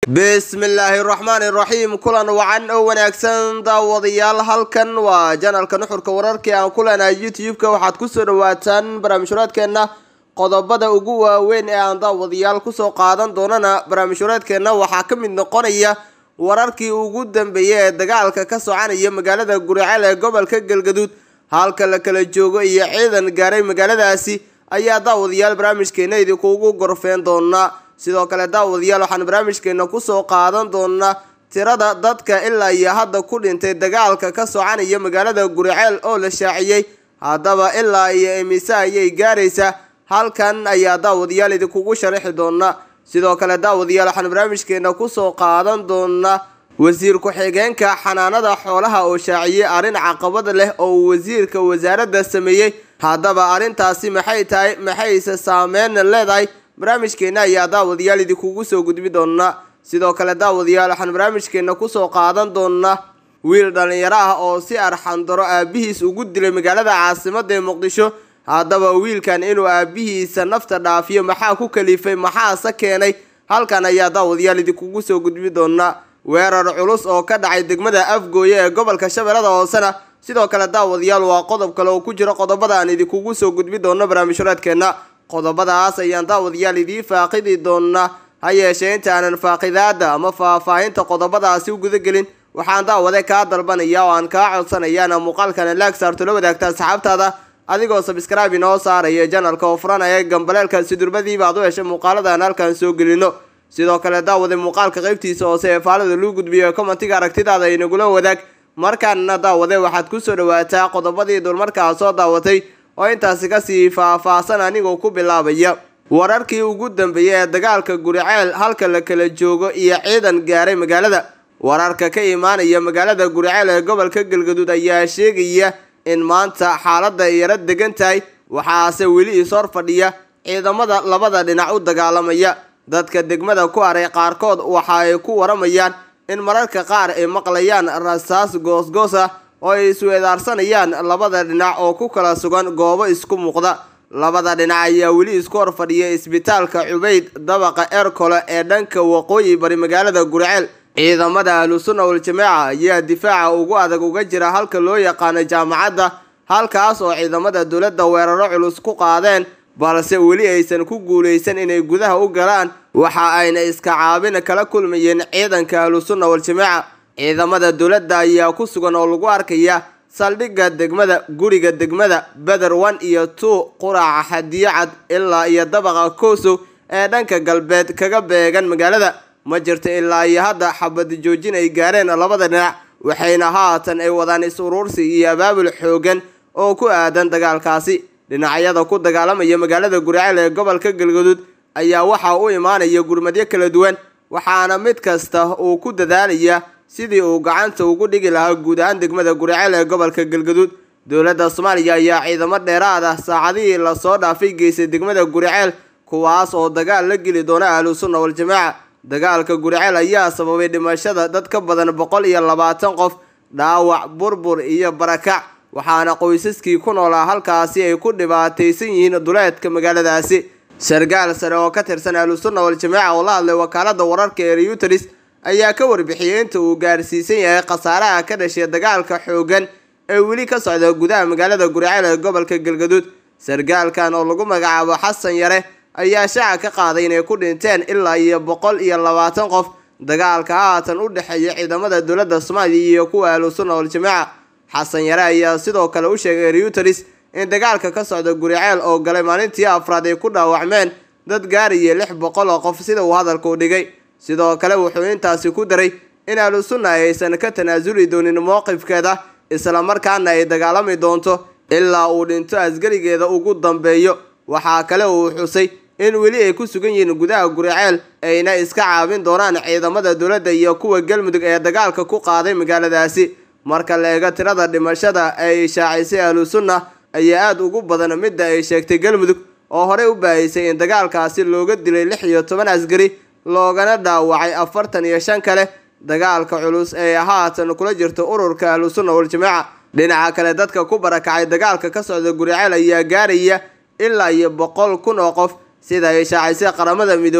bismillaahi raxmaani raxiim kulan wacan oo wanaagsan daawadayaal halkan waa janalka nuxurka wararkii aan ku leenahay youtube-ka waxaad kusoo dhawaataan barnaamijhureedkeenna qodobada ugu waaweyn ee aan daawadayaal kusoo qaadan doonana barnaamijhureedkeenna waxaa ka mid noqonaya wararkii ugu dambeeyay ee dagaalka ka soconaya magaalada guriceel ee gobolka galgaduud halka la kala joogo iyo ciidan gaaray magaaladaasi ayaa daawadayaal barnaamijkeena idinkuugu gorfeen doonaa sidoo kale daawadayaal waxaan barnaamijkeena kusoo qaadan doonaa tirada dadka ilaa iyo hadda ku dhintay dagaalka ka soconaya magaalada guriceel oo la shaaciyey haddaba ilaa iyo imise ayay gaaraysaa halkan ayaa daawadayaal idinkugu sharaxi doonaa sidoo kale daawadayaal waxaan barnaamijkeena kusoo qaadan doonaa wasiir ku-xigeenka xanaanada xoolaha oo shaaciyey arrin caqabad leh oo uu wasiirka wasaaradda sameeyey haddaba arrintaasi maxay tahay maxayse saameyn leedahay barnaamijkeena ayaa daawadayaal idinkugu soo gudbi doonaa sidoo kale daawadayaal waxaan barnaamijkeena kusoo qaadan doonaa wiil dhallinyaro ah oo si arxandaro aabihiis ugu dilay magaalada caasimada ee muqdisho haddaba wiilkan inuu aabihiisa nafta dhaafiyo maxaa ku kalifay maxaase keenay halkan ayaa daawadayaal idinkugu soo gudbi doonaa weerar culus oo ka dhacay degmada afgooye ee gobolka shabeellada hoosena sidoo kale daawadayaal waa qodob kale oo ku jiro qodobada aan idinkugu soo gudbi doono barnaamijhureedkeenna qodobadaas ayaan daawadayaal idiin faaqidi doonaa ha yeeshee inta aanan faaqidaada ama faahfaahinta qodobadaasi u gudagelin waxaan daawade kaa dalbanaya oo aan kaa codsanayaana muuqaalkana laag saarto la wadaagta asxaabtaada adigoo sabskraibe inoo saaraya janalka oo furanaya gambaleelka sidurbadiiba aad u heshay muuqaaladan halkan soo gelino sidoo kale daawade muuqaalka qaybtiisa hoose ee faalada luu gudbiyo commentiga aragtidaada inagula wadaag markaana daawade waxaad kusoo dhawaataa qodobadii dulmarkaa soo daawatay oo intaasi kasii faahfaahsan anigoo ku bilaabaya wararkii ugu dambeeyay ee dagaalka guriceel halka la kala joogo iyo ciidan gaaray magaalada wararka ka imaanaya magaalada guriceel ee gobolka galgaduud ayaa sheegaya in maanta xaaladda yaro degan tahay waxaase weli ishor fadhiya ciidamada labada dhinac u dagaalamaya dadka degmada ku haray qaarkood waxa ay ku waramayaan in mararka qaar ay maqlayaan rasaas goosgoos ah oo ay isweedaarsanayaan labada dhinac oo ku kala sugan goobo isku muuqda labada dhinac ayaa weli isku hor fadhiya isbitaalka cubayd dabaqa eerkole ee dhanka waqooyi bari magaalada guriceel ciidamada ahlusunna waljamaaca ayaa difaaca ugu adag uga jira halka loo yaqaano jaamacadda halkaas oo ciidamada dowladda weeraro culus ku qaadeen balse weli aysan ku guulaysan inay gudaha u galaan waxa ayna iska caabin kala kulmayeen ciidanka ahlusunna waljamaaca ciidamada dowladda ayaa ku sugan oo lagu arkaya saldhigga degmada guriga degmada beder one iyo two quraca xadiyacad ilaa iyo dabaqa koosow ee dhanka galbeed kaga beegan magaalada ma jirto ilaa iyo hadda xabad joojin ay gaareen labada dhinac waxayna haatan ay wadaan is-uruursi iyo abaabul xoogan oo ku aadan dagaalkaasi dhinacyada ku dagaalamaya magaalada guriceel ee gobolka galgaduud ayaa waxaa u imaanaya gurmadyo kala duwan waxaana mid kasta uu ku dadaalaya sidii uu gacanta ugu dhigi lahaa guud ahaan degmada guriceel ee gobolka galgaduud dowladda soomaaliya ayaa ciidamo dheeraad ah saacadihii lasoo dhaafay geysay degmada guriceel kuwaas oo dagaal la geli doona ahlusunna waljamaaca dagaalka guriceel ayaa sababay dhimashada dad ka badan boqol iyo labaatan qof dhaawac burbur iyo barakac waxaana qoysaskii ku noolaa halkaasi ay ku dhibaataysan yihiin duleedka magaaladaasi sargaal sare oo ka tirsan ahlusunna waljamaaca oo la hadlay wakaalada wararka ee reuteris ayaa ka warbixiyey inta uu gaarsiisan yahay khasaaraha ka dhashay dagaalka xoogan ee weli ka socda gudaha magaalada guriceel ee gobolka galgaduud sargaalkan oo lagu magacaabo xasan yare ayaa shaaca ka qaaday inay ku dhinteen ilaa iyo boqol iyo labaatan qof dagaalka haatan u dhexeeya ciidamada dowladda soomaaliya iyo kuwa ahlusunna waljamaaca xasan yare ayaa sidoo kale u sheegay reuteris in dagaalka ka socda guriceel oo galay maalintii afraad ay ku dhaawacmeen dad gaaraya lix boqol oo qof sida uu hadalka u dhigay sidoo kale wuxuu intaasi ku daray in ahlusunna aysan ka tanaasuli doonin mowqifkeeda islamarkaana ay dagaalami doonto ilaa uu dhinto asgarigeeda ugu dambeeyo waxaa kale uu xusay in weli ay ku sugan yihiin gudaha guriceel ayna iska caabin doonaan ciidamada dowladda iyo kuwa galmudug ee dagaalka ku qaaday magaaladaasi marka la eego tirada dhimashada ay shaacisay ahlusunna ayaa aada ugu badan midda ay sheegtay galmudug oo horey u baahisay in dagaalkaasi looga dilay lix iyo toban asgari loogana dhaawacay afartan iyo shan kale dagaalka culus ee haatan kula jirto ururka ahlusunna waljamaaca dhinaca kale dadka ku barakacay dagaalka ka socda guriceel ayaa gaaraya ilaa iyo boqol kun oo qof sida ay shaacisay qaramada midoobay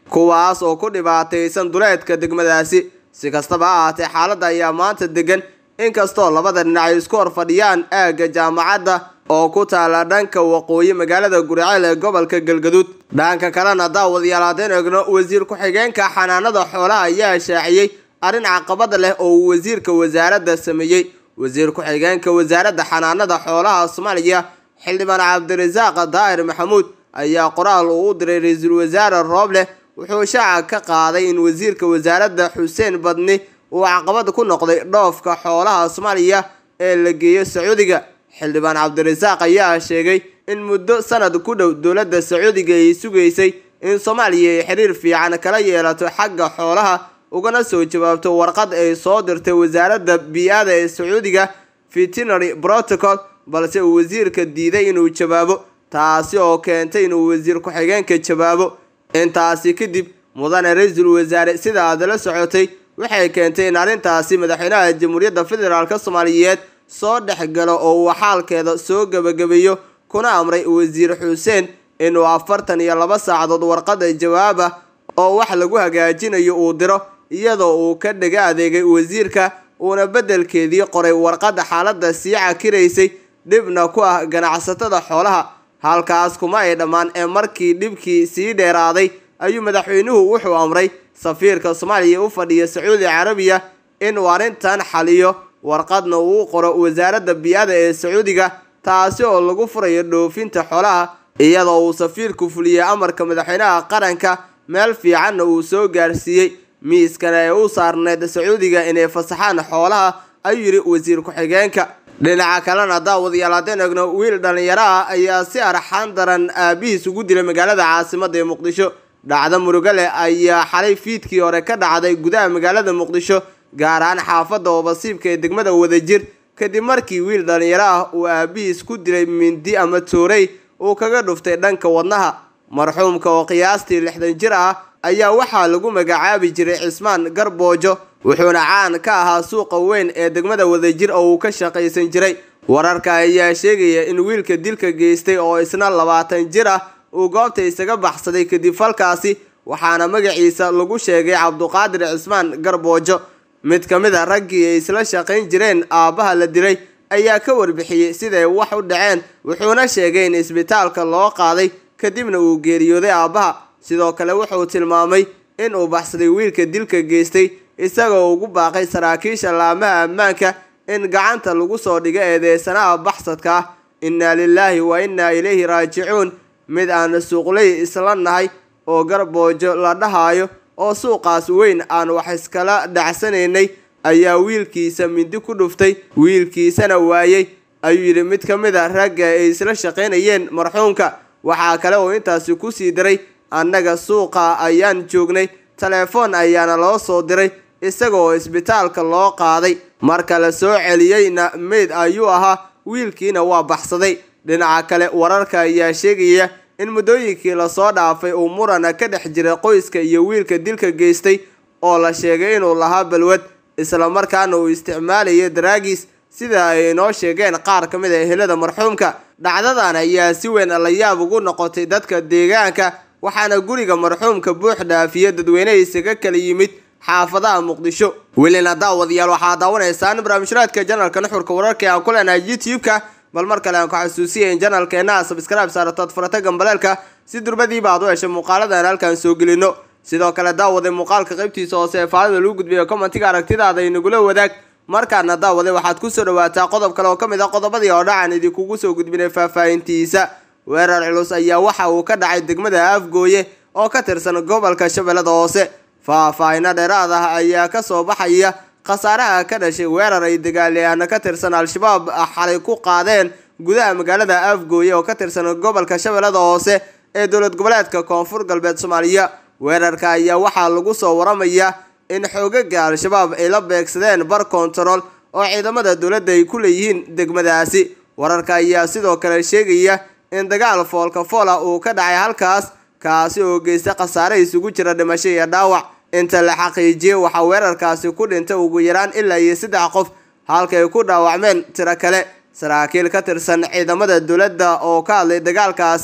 kuwaas oo ku dhibaataysan duleedka degmadaasi si kastaba ha ahaatee xaaladda ayaa maanta degan inkastoo labada dhinac ay isku hor fadhiyaan aagga jaamacadda oo ku taala dhanka waqooyi magaalada guriceel ee gobolka galgaduud dhanka kalena daawadayaal haddeen eegno wasiir ku-xigeenka xanaanada xoolaha ayaa shaaciyey arrin caqabada leh oo uu wasiirka wasaaradda sameeyey wasiir ku-xigeenka wasaaradda xanaanada xoolaha soomaaliya xildhibaan cabdirasaaq daahir maxamuud ayaa qoraal uu u diray ra-iisul wasaare rooble wuxuu shaaca ka qaaday in wasiirka wasaaradda xuseen badni uu caqabad ku noqday dhoofka xoolaha soomaaliya ee la geeyo sacuudiga xildhibaan cabdirasaaq ayaa sheegay in muddo sanad ku dhow dowladda sacuudiga ay sugaysay in soomaaliya ay xiriir fiican kala yeelato xagga xoolaha ugana soo jawaabto warqad ay soo dirtay wasaaradda bii-ada ee sacuudiga veterinary protocol balse uu wasiirka diiday inuu jawaabo taasi oo keentay inuu wasiir ku-xigeenka jawaabo intaasi kadib mudane ra-iisul wasaare sida aad la socotay waxay keentay in arrintaasi madaxweynaha jamhuuriyadda federaalk soomaaliyeed soo dhexgalo oo uu xaalkeeda soo gebagabeeyo kuna amray wasiir xuseen inuu afartan iyo laba saacadood warqada jawaab ah oo wax lagu hagaajinayo uu diro iyadoo uu ka dhega adeegay wasiirka uuna beddelkeedii qoray warqadda xaaladda sii cakiraysay dhibna ku ah ganacsatada xoolaha halkaas kuma ay dhammaan ee markii dhibkii sii dheeraaday ayuu madaxweynuhu wuxuu amray safiirka soomaaliya u fadhiya sacuudi carabiya inuu arrintan xaliyo warqadna uu qoro wasaaradda bii-ada ee sacuudiga taasi oo lagu furayo dhoofinta xoolaha iyadoo uu safiirku fuliyey amarka madaxweynaha qaranka meel fiicanna uu soo gaarsiiyey miiskana ee u saarneyd sacuudiga inay fasaxaan xoolaha ayuu yidhi wasiir ku-xigeenka dhinaca kalena daawadayaal haddeen egno wiil dhallinyaro ah ayaa si arxaan daran aabihiis ugu dilay magaalada caasimada ee muqdisho dhacdo murugale ayaa xalay fiidkii hore ka dhacday gudaha magaalada muqdisho gaar ahaan xaafadda oobasiibka ee degmada wadajir kadib markii wiil dhallinyaro ah uu aabihiis ku dilay mindi ama toorey uu kaga dhuftay dhanka wadnaha marxuumka oo qiyaastii lixdan jir ah ayaa waxaa lagu magacaabi jiray cismaan garboojo wuxuuna caan ka ahaa suuqa weyn ee degmada wadajir oo uu ka shaqaysan jiray wararka ayaa sheegaya in wiilka dilka geystay oo isna labaatan jir ah uu goobta isaga baxsaday kadib falkaasi waxaana magaciisa lagu sheegay cabduqaadir cismaan garboojo mid ka mid a raggii ay isla shaqayn jireen aabbaha la dilay ayaa ka warbixiyey siday wax u dhaceen wuxuuna sheegay in isbitaalka loo qaaday kadibna uu geeriyooday aabbaha sidoo kale wuxuu tilmaamay in uu baxsaday wiilka dilka geystay isagoo ugu baaqay saraakiisha laamaha ammaanka in gacanta lagu soo dhigo eedeysanaha baxsadka ah innaa lilaahi wa innaa ilayhi raajicuun mid aan suuqley isla nahay oo garboojo la dhahayo oo suuqaas weyn aan wax iskala dhacsanaynay ayaa wiilkiisa mindi ku dhuftay wiilkiisana waayey ayuu yidhi mid ka mid a ragga ay isla shaqaynayeen marxuumka waxaa kale oo intaasi kusii diray annaga suuqa ayaan joognay telefoon ayaana loo soo diray isaga oo isbitaalka loo qaaday marka la soo celiyeyna meyd ayuu ahaa wiilkiina waa baxsaday dhinaca kale wararka ayaa sheegaya in muddooyinkii lasoo dhaafay uu murana ka dhex jiray qoyska iyo wiilka dilka geystay oo la sheegay inuu lahaa balwad islamarkaana uu isticmaalayay daraagis sida ay inoo sheegeen qaar ka mid a ehelada marxuumka dhacdadan ayaa si weyn la yaab ugu noqotay dadka deegaanka waxaana guriga marxuumka buux dhaafiya dadweyne isaga kala yimid xaafadaha muqdisho welina daawadayaal waxaa daawanaysaan barnaamijraadka janalka nuxurka wararka aan ku leenahay youtube-ka bal mar kale aan ku xasuusiya in janalkeena sabscribe saaratood furata gambaleelka si durbadiiba aad u hesho muuqaaladan halkaan soo gelino sidoo kale daawade muuqaalka qaybtiisa hoose ee faalida lagu gudbiyo commentiga aragtidaada inagula wadaag markaana daawade waxaad kusoo dhawaataa qodob kale oo ka mid a qodobadii oo dhacan idinkugu soo gudbinay faahfaahintiisa weerar culus ayaa waxa uu ka dhacay degmada afgooye oo ka tirsan gobolka shabeellada hoose faahfaahino dheeraad ah ayaa kasoo baxaya khasaaraha ka dhashay weerar ay dagaalyahaano ka tirsan al-shabaab xalay ku qaadeen gudaha magaalada afgooye oo ka tirsan gobolka shabeellada hoose ee dowlad goboleedka koonfur galbeed soomaaliya weerarka ayaa waxaa lagu soo waramayaa in xoogaga al-shabaab ay la beegsadeen bar kontarool oo ciidamada dowladda ay ku leeyihiin degmadaasi wararka ayaa sidoo kale sheegaya in dagaal foolka fool ah uu ka dhacay halkaas kaasi oo geysta khasaare isugu jira dhimasho iyo dhaawac inta la xaqiijiyey waxaa weerarkaasi ku dhintay ugu yaraan ilaa iyo saddex qof halka ay ku dhaawacmeen tiro kale saraakiil ka tirsan ciidamada dowladda oo ka hadlay dagaalkaasi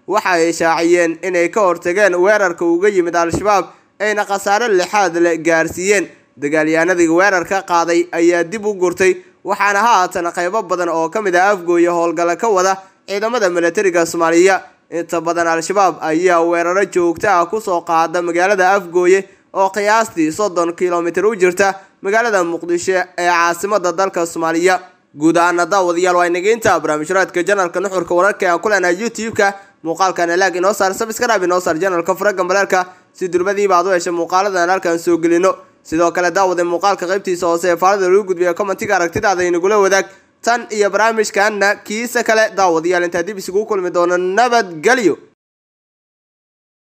waxa ay shaaciyeen inay ka hortageen weerarka uga yimid al-shabaab ayna khasaare lixaad le gaarsiiyeen dagaalyahanadii weerarka qaaday ayaa dib u gurtay waxaana haatan qaybo badan oo ka mid ah afgooye howlgalla ka wada ciidamada milatariga soomaaliya inta badan al-shabaab ayaa weeraro joogto ah kusoo qaada magaalada afgooye oo qiyaastii soddon kilomitir u jirta magaalada muqdisho ee caasimada dalka soomaaliya guud ahaana daawadayaal waa inageynta barnaamijhuraadka janalka nuxurka wararka aan ku leenahay youtube-ka muuqaalkan laag inoo saar sabskrab inoo saar janalka faraga maleerka si durbadiiba ad u hesha muuqaaladan halkaan soo gelino sidoo kale daawada muuqaalka qaybtiisa hoose ee faalada lagu gudbiya commentiga aragtidaada inagula wadaag tan iyo barnaamijkaana kiisa kale daawadayaal intaa dib isugu kulmi doono nabadgelyo